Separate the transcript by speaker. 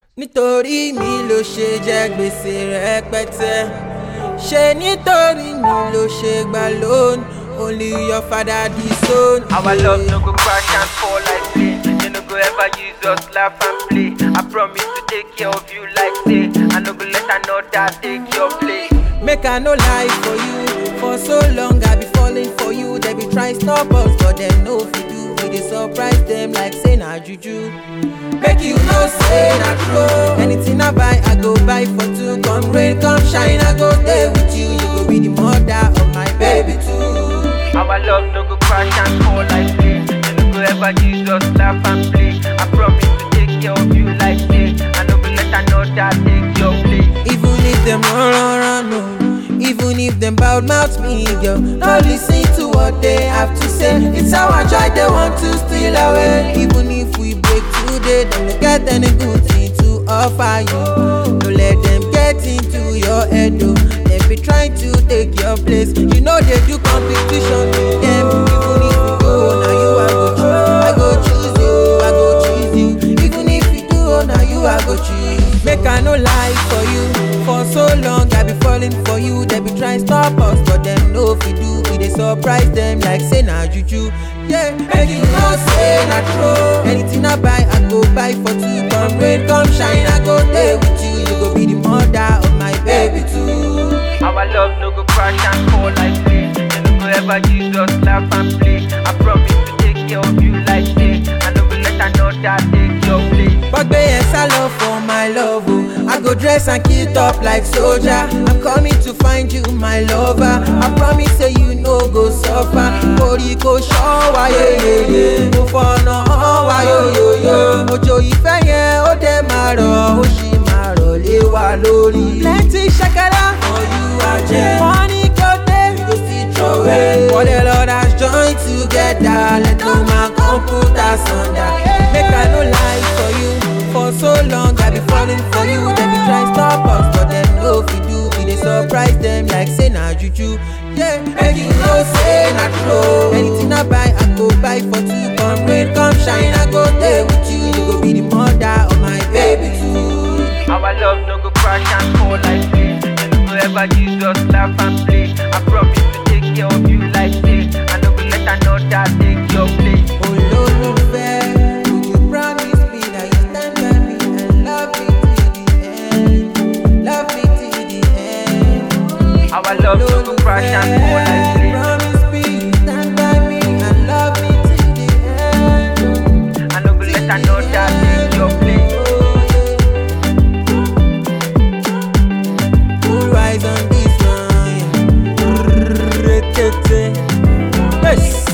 Speaker 1: nítorí mi ló ṣe jẹ gbèsè rẹpẹtẹ ṣe nítorí mi ló ṣe gbà lónìí only your father disown.
Speaker 2: Our love no go crash and fall like play. They no go ever use us laugh and play. I promise to take care of you like say. I no go let another take your place.
Speaker 1: Make I no lie for you. For so long I be falling for you. They be try stop us, but them no fit do. We dey surprise them like say na juju. Make you know say na true. Anything I buy, I go buy for two. Come rain, come shine, I go there with you. You go be the mother of my baby too.
Speaker 2: Our love no go crash and fall like play. They no go ever use us laugh and play. I promise to take care of you like say. I no go let another take your place.
Speaker 1: Even if them run, run, run, no. Even if them bad mouth me, girl. No listen to what they have to say. It's our joy they want to steal away. Even if we break today, them no get any good thing to offer you. No let them get into your head, though. They be trying to take your place. You know they do competition with them. Even if you go, now you I go choose. I go choose you. I go choose you. Even if you do, oh, now you I go choose. Make I no lie for you. For so long I be falling for you. They be trying stop us, but them no fit do. We dey surprise them like say na juju. Yeah, make you know say na true. Anything I buy, I go buy for two. Come rain, come shine, I go there with you. You go be the mother of my baby too.
Speaker 2: Our love no go crash and fall like play. They no go ever use us laugh and play. I promise to take care of you like say. I no go let another take your place.
Speaker 1: Gbọ́gbé yẹn sá lọ for my love o. I go dress and kit up like soldier. I'm coming to find you my lover. I promise say you no go suffer. Orí kò ṣọ́ wa yeyeye. Mo fọ̀nà hàn wa yoyoyo. Òjò ìfẹ́ yẹn ó dẹ̀ máa rọ̀, ó sì máa rọ̀ lé wa lórí. Plenty ṣẹ̀kẹ̀rẹ̀ for you ajẹ́. Money go dey, we go still throw away. For the Lord has joined together, let no man come put us under. Make I no lie for you. For so long I be falling for you. They be try stop us, but them no fit do. We dey surprise them like say na juju. Yeah, make you know say na true. Anything I buy, I go buy for two. Come rain, come shine, I go there with you. You go be the mother of my baby too.
Speaker 2: Our love no go crash and fall like play. They no go ever use us laugh and play. I promise to take care of you like say. I no go let another take your place.
Speaker 1: Olólùfẹ́, would you promise me that you stand by me and love me till the end? Love me till the end.
Speaker 2: Our love no go crash and fall like play.
Speaker 1: Promise me you stand by me and love me till the end.
Speaker 2: I no go let another take your place.
Speaker 1: Who rise on this one? Yes.